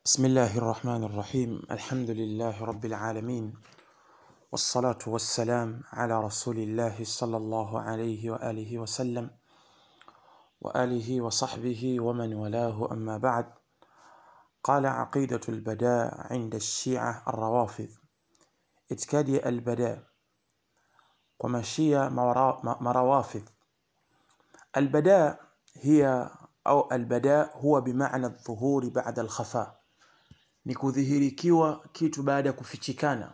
بسم الله الرحمن الرحيم الحمد لله رب العالمين والصلاة والسلام على رسول الله صلى الله عليه وآله وسلم وآله وصحبه ومن والاه أما بعد قال عقيدة البداء عند الشيعة الروافض اتكادي البداء ومشية مروافض البداء هي أو البداء هو بمعنى الظهور بعد الخفاء ni kudhihirikiwa kitu baada ya kufichikana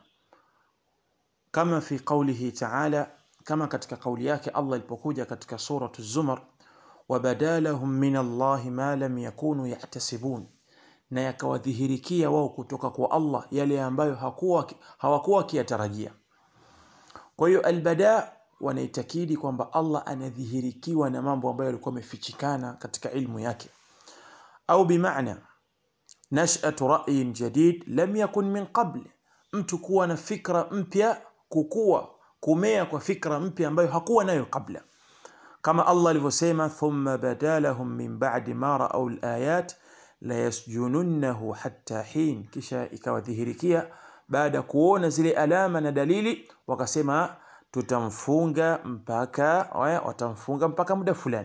kama fi qawlihi ta'ala kama katika kauli yake Allah ilipokuja katika suratu Zumar wabadalahum min Allah ma lam yakunu yahtasibun na yakawadhihirikia wao kutoka kwa Allah yale ambayo hakuwa hawakuwa wakiyatarajia kwa hiyo albada wanaitakidi kwamba Allah anadhihirikiwa na mambo ambayo yalikuwa yamefichikana katika ilmu yake au bimaana nash'atu ra'yin jadid lam yakun min qabl mtu kuwa na fikra mpya kukua kumea kwa fikra mpya ambayo hakuwa nayo kabla kama Allah alivyosema thumma badalahum min ba'di ma ra'aw al-ayat la yasjununnahu hatta hin kisha ikawadhihirikia baada kuona zile alama na dalili wakasema tutamfunga mpaka watamfunga mpaka muda fulani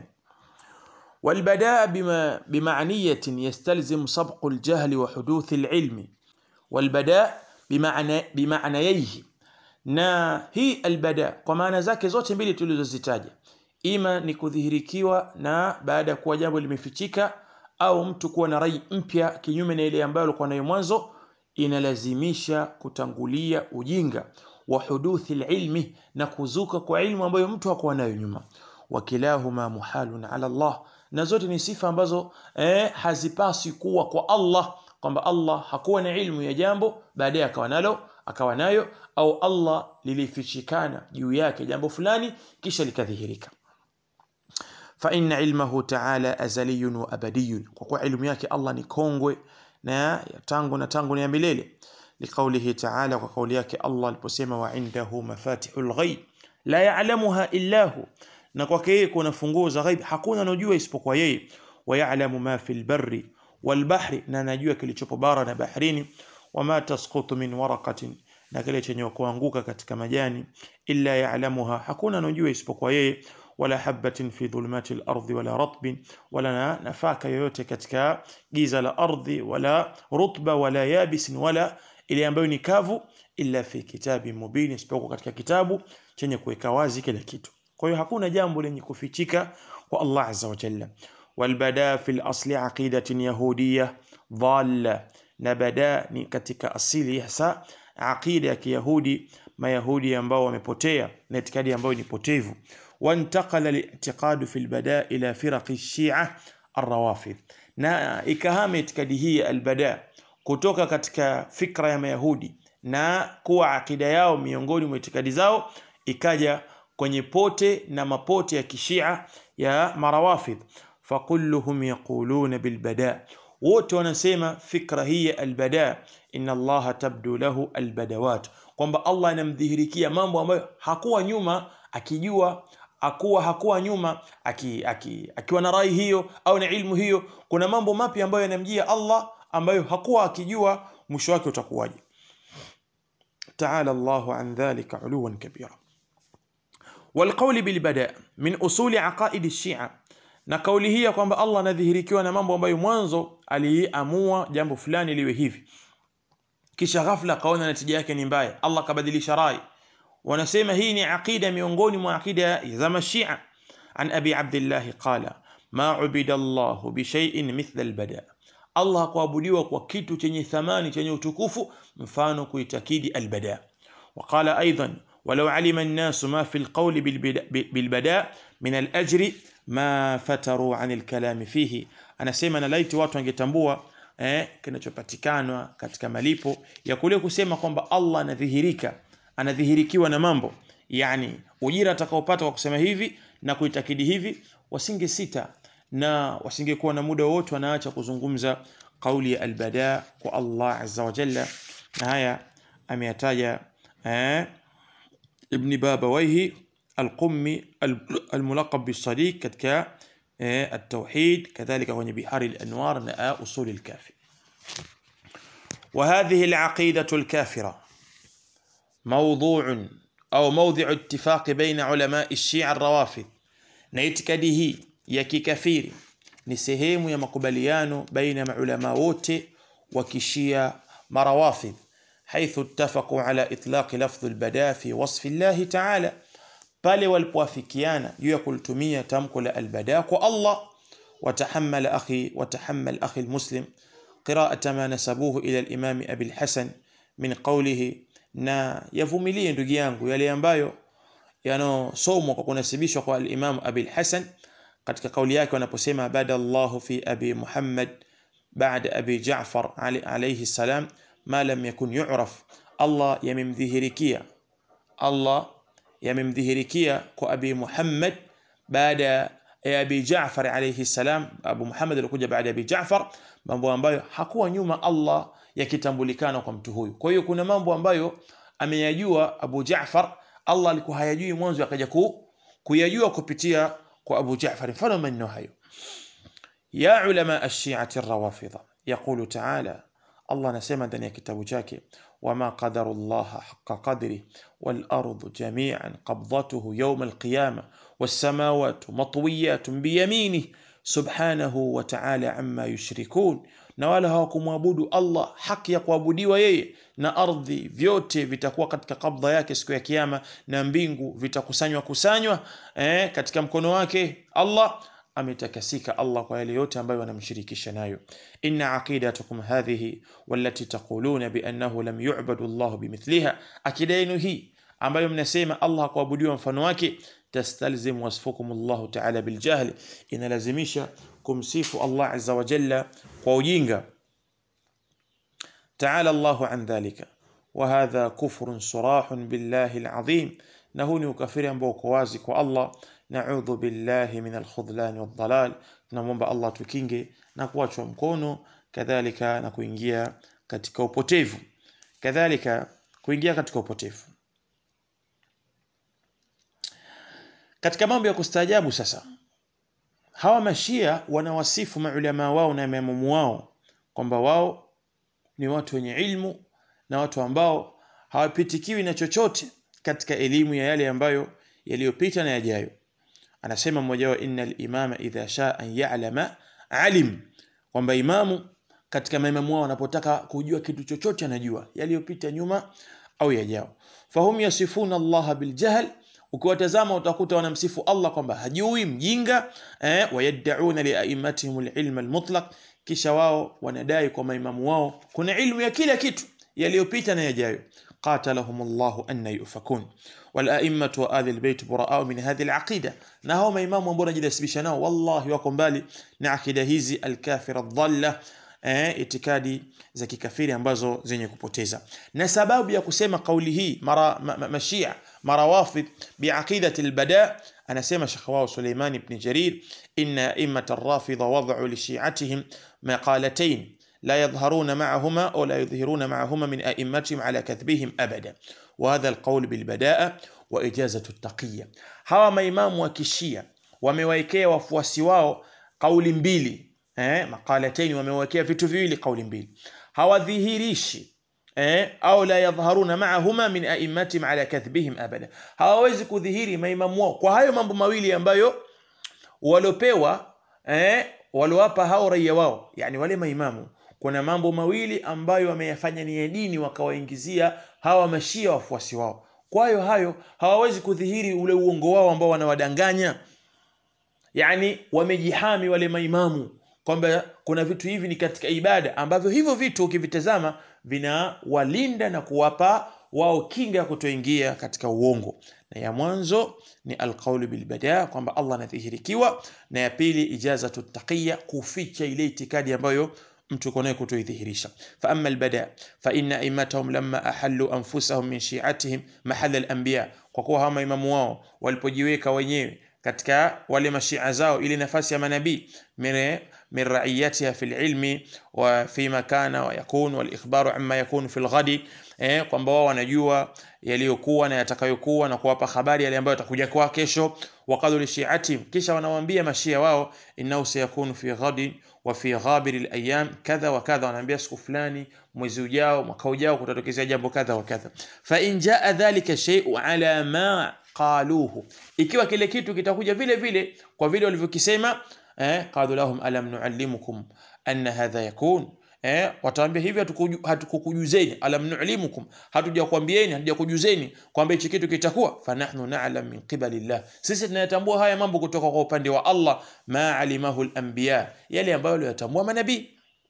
والبداء بما بمعنية يستلزم سبق الجهل وحدوث العلم والبداء بمعنى بمعنييه na hii albada kwa maana zake zote mbili tulizozitaja ima ni kudhihirikiwa na baada ya kuwa jambo limefichika au mtu kuwa na rai mpya kinyume na ile ambayo alikuwa nayo mwanzo inalazimisha kutangulia ujinga wa huduthi ilmi na kuzuka kwa ilmu ambayo mtu hakuwa nayo nyuma wakilahuma muhalun ala Allah na zote ni sifa ambazo eh, hazipaswi kuwa kwa Allah kwamba Allah hakuwa na ilmu ya jambo baadaye akawa nalo akawa nayo au Allah lilifichikana juu yake jambo fulani kisha likadhihirika fa inna ilmahu ta'ala azaliyun wa abadiyun kwa kuwa ilmu yake Allah ni kongwe na tangu na tangu ni ya milele liqaulihi ta'ala kwa kauli yake Allah aliposema wa indahu mafatihul ghaib la ya'lamuha illa hu na kwake yeye kuna funguo za ghaib hakuna anojua isipokuwa yeye wayalamu ma fil barri wal bahri na anajua kilichopo bara na baharini wama tasqutu min waraqatin na kile chenye kuanguka katika majani illa ya'lamuha hakuna anojua isipokuwa yeye wala habatin fi dhulumati al-ardi wala ratbin wala nafaka yoyote katika giza la ardhi wala rutba wala yabisin wala ile ambayo ni kavu illa fi kitabi mubin isipokuwa katika kitabu chenye kuweka wazi kila kitu kwa hiyo hakuna jambo lenye kufichika kwa Allah azza wa jalla walbada fi al-asli aqidatin yahudiyya dhalla na bada ni katika asili hasa aqida ya kiyahudi mayahudi ambao wamepotea na itikadi ambayo ni potevu وانتقل الاعتقاد في البداء إلى فرق الشيعة الروافض na ikahama itikadi hii albada kutoka katika fikra ya mayahudi na kuwa akida yao miongoni mwa itikadi zao ikaja kwenye pote na mapote ya kishia ya marawafidh fakulluhum yaquluna bilbada wote wanasema fikra hii ya albada inna allaha tabdu lahu albadawat kwamba allah anamdhihirikia mambo ambayo hakuwa nyuma akijua akuwa hakuwa nyuma aki, aki, akiwa na rai hiyo au na ilmu hiyo kuna mambo mapya ambayo yanamjia Allah ambayo hakuwa akijua mwisho wake utakuwaje تعالى الله عن ذلك علوا كبيرا والقول بالبداء من أصول عقائد الشيعة na kauli hii ya kwamba Allah anadhihirikiwa na mambo ambayo mwanzo aliamua jambo fulani liwe hivi kisha ghafla akaona natija yake ni mbaya Allah kabadilisha rai wanasema hii ni aqida miongoni mwa aqida za mashia an abi abdullah qala ma ubida Allah bi shay'in mithla albada Allah hakuabudiwa kwa kitu chenye thamani chenye utukufu mfano kuitakidi albada وقال ايضا ولو علم الناس ما في القول بالبداء من الاجر ما فتروا عن الكلام فيه anasema na laiti watu wangetambua eh kinachopatikana katika malipo ya kule kusema kwamba Allah anadhihirika anadhihirikiwa na mambo yani ujira atakaopata kwa kusema hivi na kuitakidi hivi wasinge sita na wasingekuwa na muda wote wanaacha kuzungumza kauli ya albada kwa Allah azza wa jalla na haya ameyataja eh, ibn babawaihi القمي الملقب بالصديق katika التوحيد كذلك kwenye بحار الأنوار na أصول الكافي وهذه العقيدة الكافرة موضوع أو موضع اتفاق بين علماء الشيعة الروافض na itikadi hii ya kikafiri ni sehemu ya makubaliano baina ya maulama wote wa kishia marawafidh haithu ittafaqu ala itlaqi lafdhu albada fi wasfi llahi taala pale walipoafikiana juu ya kulitumia tamko la albada kwa Allah watahammal akhi watahammal akhi almuslim qira'ata ma nasabuhu ila al-imam Abi al-Hasan min qawlihi na yavumilie ndugu yangu yale ambayo yanosomwa kwa kunasibishwa kwa al-Imam Abi al-Hasan katika kauli yake wanaposema bada Allah fi Abi Muhammad baada Abi Ja'far alayhi salam ma lam yakun yu'raf Allah yamemdhihirikia Allah yamemdhihirikia kwa Abi Muhammad baada ya Abi Ja'far alayhi salam Abu Muhammad alikuja baada ya Abi Ja'far mambo ambayo hakuwa nyuma Allah yakitambulikana kwa mtu huyu kwa hiyo kuna mambo ambayo ameyajua Abu Ja'far Allah alikuwa hayajui mwanzo akaja ku, kuyajua kupitia kwa Abu Ja'far mfano maneno hayo ya ulama ash-shi'ati ar-rawafidha yaqulu ta'ala Allah anasema ndani ya kitabu chake wama qadaru Allah haqqa qadri wal ardu jami'an qabdatuhu yawm al-qiyamah was samawati matwiyatun bi yaminihi subhanahu wa ta'ala amma yushrikun na wala hawakumwabudu Allah haki ya kuabudiwa yeye na ardhi vyote vitakuwa katika kabdha yake siku ya kiyama na mbingu vitakusanywa kusanywa eh, katika mkono wake Allah ametakasika Allah kwa yale yote ambayo wanamshirikisha nayo inna aqidatukum hadhihi wallati taquluna bi annahu lam yu'badu Allah bimithliha akida yenu hii ambayo mnasema Allah hakuabudiwa mfano wake tastalzim wasfukum Allah ta'ala biljahl inalazimisha kumsifu Allah azza wa jalla kwa ujinga تعالى الله عن ذلك وهذا كفر صراح بالله العظيم نهوني وكفر ambao wazi kwa Allah na'udhu billahi min al-khudlan wad-dalal tunamwomba Allah tukinge na kuachwa mkono kadhalika na kuingia katika upotevu kadhalika kuingia katika upotevu katika mambo ya kustaajabu sasa hawa mashia wanawasifu maulama wao na imamu wao kwamba wao ni watu wenye ilmu na watu ambao hawapitikiwi na chochote katika elimu ya yale ambayo yaliyopita na yajayo anasema mmoja wao innal imama idha shaa an ya'lama alim kwamba imamu katika maimamu wao wanapotaka kujua kitu chochote anajua yaliyopita nyuma au yajao fahum yasifuna Allah biljahl ukiwatazama utakuta wanamsifu Allah kwamba hajui mjinga eh, wayad'una liaimatihim alilm almutlaq kisha wao wanadai kwa maimamu wao kuna ilmu ya kila kitu yaliyopita na yajayo qatalahum Allah anna yufakun wal a'immatu wa ahli albayt bura'a min hadhihi alaqida na hao maimamu ambao wanajidasibisha nao wallahi wako mbali na akida hizi alkafira dhalla eh, itikadi za kikafiri ambazo zenye kupoteza na sababu ya kusema kauli hii mara ma, ma, mashia marawafid biaqidati albada anasema Sheikh wao Suleiman ibn Jarir inna immat ar-rafida wad'u li shi'atihim maqalatayn لا يظهرون معهما أو لا يظهرون معهما من أئمتهم على كذبهم أبدا وهذا القول بالبداءة وإجازة التقية هوا مaimamu wa kishia wamewaekea wafuasi wao kauli mbili eh, maqalatayn wamewekea vitu viwili kauli mbili hawadhihirishi eh, au la yadhharuna ma'ahuma min a'immatihim ala kadhbihim abada hawawezi kudhihiri maimamu wao kwa hayo mambo mawili ambayo walopewa eh, walowapa hao raia wao yani wale maimamu kuna mambo mawili ambayo wameyafanya ni ya dini wakawaingizia hawa mashia wafuasi wao kwa hiyo hayo hawawezi kudhihiri ule uongo wao ambao wanawadanganya yani wamejihami wale maimamu kwamba kuna vitu hivi ni katika ibada ambavyo hivyo vitu ukivitazama vinawalinda na kuwapa wao kinga ya kutoingia katika uongo na ya mwanzo ni alqaulu bilbada kwamba Allah anadhihirikiwa na ya pili ijazatu taqiya kuficha ile itikadi ambayo mtu uko nayo kutoidhihirisha fa amma albada fa inna aimatahum lamma ahallu anfusahum min shi'atihim mahalla al-anbiya kwa kuwa hawa imamu wao walipojiweka wenyewe katika wale mashia zao ile nafasi ya manabii min min raiyatiha fil ilmi wa fima kana wa yakun wal ikhbaru amma yakun fil ghadi eh, kwamba wao wanajua yaliyokuwa na yatakayokuwa na kuwapa habari yale ambayo yatakuja kwa kesho waqalu li shi'ati kisha wanawaambia mashia wao innahu sayakunu fi ghadin wa fi ghabir al-ayyam kadha wa kadha wanaambia siku fulani mwezi ujao mwaka ujao kutatokezea jambo kadha wa kadha fa in jaa dhalika shay'u ala ma qaluhu ikiwa kile kitu kitakuja vile vile kwa vile walivyokisema eh qalu lahum alam nuallimukum anna hadha yakun eh wataambia hivi hatukukujuzeni alam nu'limukum hatujakwambieni hatujakujuzeni kwamba hichi kitu kitakuwa fanahnu na'lam min qibalillah sisi tunayatambua haya mambo kutoka kwa upande wa Allah ma alimahu al-anbiya yale ambayo waliyatambua manabii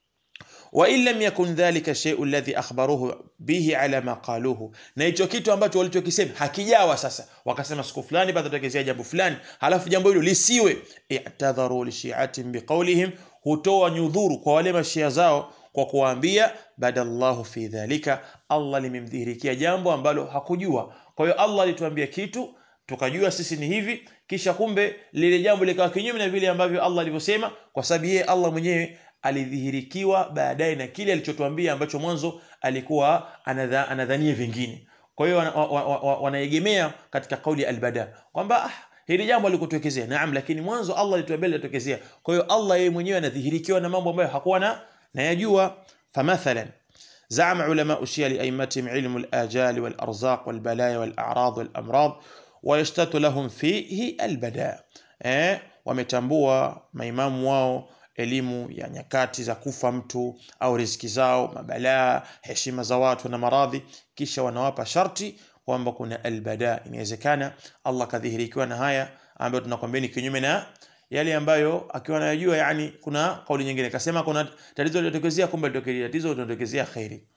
وإن لم يكن ذلك الشيء الذي أخبروه به على ما قالوه na hicho kitu ambacho walichokisema hakijawa sasa wakasema siku fulani patatokezea jambo fulani halafu jambo hilo lisiwe i'tadharu li shi'atin biqawlihim hutoa nyudhuru kwa wale mashia zao kwa kuwaambia badallahu fi dhalika Allah limemdhihirikia jambo ambalo hakujua kwa hiyo Allah alituambia kitu tukajua sisi ni hivi kisha kumbe lile jambo likawa kinyume na vile ambavyo Allah alivyosema kwa sababu yeye Allah mwenyewe alidhihirikiwa baadaye na kile alichotuambia ambacho mwanzo alikuwa anadha, anadhania vingine kwa hiyo wanaegemea wana, wana katika kauli ya albada kwamba ah, hili jambo alikutokezea naam lakini mwanzo Allah alituambia litokezea kwa hiyo Allah yeye mwenyewe anadhihirikiwa na mambo ambayo hakuwa na nayajua famathalan زعم علماء الشيعة لأئمتهم علم الآجال والأرزاق والبلايا والأعراض والأمراض ويشتت لهم فيه البداء eh, wametambua maimamu wao elimu ya nyakati za kufa mtu au riziki zao mabalaa heshima za watu na maradhi kisha wanawapa sharti kwamba kuna albada inawezekana Allah kadhihirikiwa na haya ambayo tunakwambia ni kinyume na yale ambayo akiwa anayajua yani kuna kauli nyingine akasema kuna tatizo lilotokezea kumbe litokea tatizo lilotokezea khairi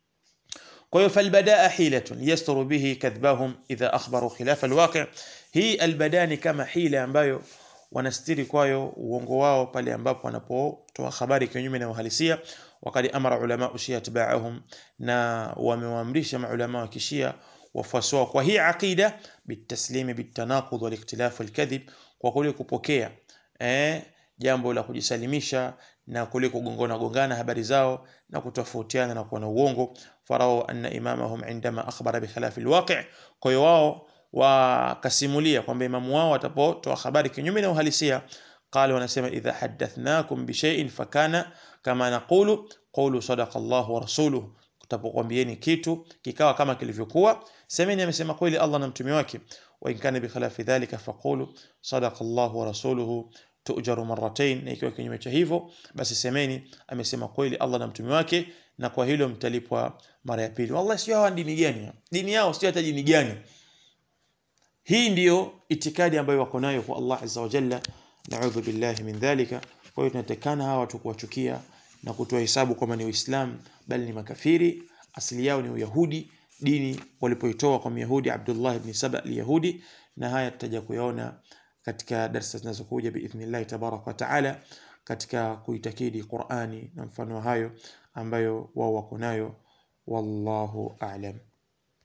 kwa hiyo falbadaa hilatun yasturu bihi kadhbahum idha akhbaru khilafa alwaqi hii albadaa ni kama hila ambayo wanastiri kwayo uongo wao pale ambapo wanapotoa habari kinyume na uhalisia wakati amara ulama shia tabaahum na wamewaamrisha maulama wa kishia wafuasi wao kwa hii aqida bitaslimi bitanaqud waliktilaf walkadhib kwa kule kupokea eh, jambo la kujisalimisha na kule kugongana gongana habari zao na kutofautiana na kuwa na uongo farao anna imamahum indama akhbara bikhilafi alwaqi kwa hiyo wao wakasimulia kwamba imamu wao watapotoa habari kinyume na uhalisia qala wanasema idha hadathnakum bishay'in fakana kama naqulu qulu sadaqa Allah wa rasuluhu tutapokuambieni kitu kikawa kama kilivyokuwa semeni amesema kweli Allah na mtume wake wa in kana bikhilafi dhalika faqulu sadaqa Allah wa rasuluhu tujaru marratain na ikiwa kinyume cha hivyo basi semeni amesema kweli Allah na mtume wake na kwa hilo mtalipwa mara ya pili wallahi sio hawa dini gani dini yao sio hata dini gani hii ndiyo itikadi ambayo wako nayo kwa Allah azza wa jalla naudhu billahi min dhalika kwa hiyo tunatakana hawa watu kuwachukia na kutoa hesabu kwamba ni Uislamu bali ni makafiri asili yao ni Uyahudi dini walipoitoa kwa Myahudi Abdullah ibn Saba al-Yahudi na haya tutaja kuyaona katika darasa zinazokuja biidhnillah tabaraka wa taala katika kuitakidi Qur'ani na mfano hayo ambayo wao wako nayo wallahu a'lam